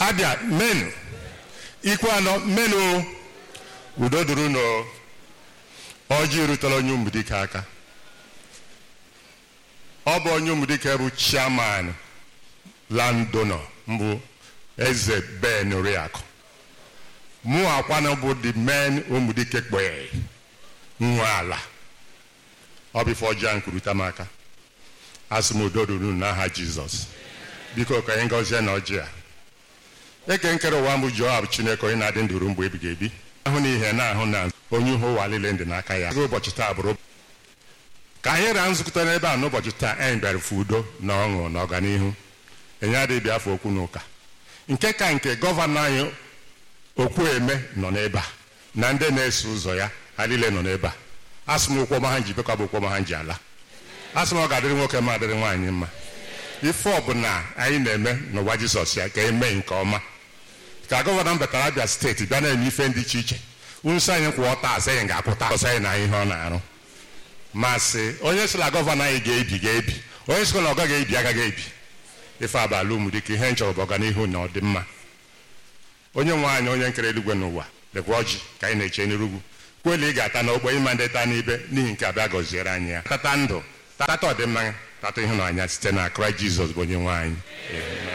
abịa menu ikwu anọ menu udo duru no ọjị rutela onye ụmụdike aka ọ bụ onye ụmụdike bụ chairman landowner mbụ eze ben oriakụ mụ akwanụ bụ the men ụmụdike kpee nwe ala ọ bụ ife ọjọọ ahụ kwurute m aka asị m udo duru n'aha jizọs biko ka anyị gọzie na ọjị a eke nkere ụwa mbụ Joab Chineke onye na-adị ndụ ruo mgbe ebighị ebi ahụ na ihe na-ahụ na onye ihe ụwa niile dị n'aka ya ụbọchị taa bụrụ ka anyị raa nzukọta n'ebe a n'ụbọchị taa anyị bịara fụ udo na ọṅụ na ọganihu enye adịghị bịa afọ okwu n'ụka nke ka nke gọvanọ anyị Okwueme nọ n'ebe a na ndị na-eso ụzọ ya ha niile nọ n'ebe a asị m ụkwụ ọma ha ji bekwa bụ ụkwụ ọma ha ji ala asị m ọ ga-adịrị nwoke ma adịrị nwaanyị mma ife ọbụla anyị na-eme n'ụwa Jizọs ya ka emee nke ọma ka gọvanọ batara Abia steeti bịa na-eme ife dị iche iche nso anyị kwụ ọta asị anyị ga-apụta ọsọ anyị na ihe ọ na-arụ masị onye sịla gọvanọ anyị ga-ebi ga-ebi onye sịkwa na ọ gaghị ebi agaghị ebi ife abalị ụmụdike ihe nchọrọ bụ ọganihu na ọdịmma onye nwe anyị onye nkere eluigwe n'ụwa lekwa ọjị ka anyị na-eche n'erugwu kweli ị ga-ata n'okpo ịma ndị taa n'ibe n'ihi nke abịa gọziere anyị ya tata ndụ tata ọdịmma tata ịhụnanya site na Kraịst Jizọs bụ onye nwe anyị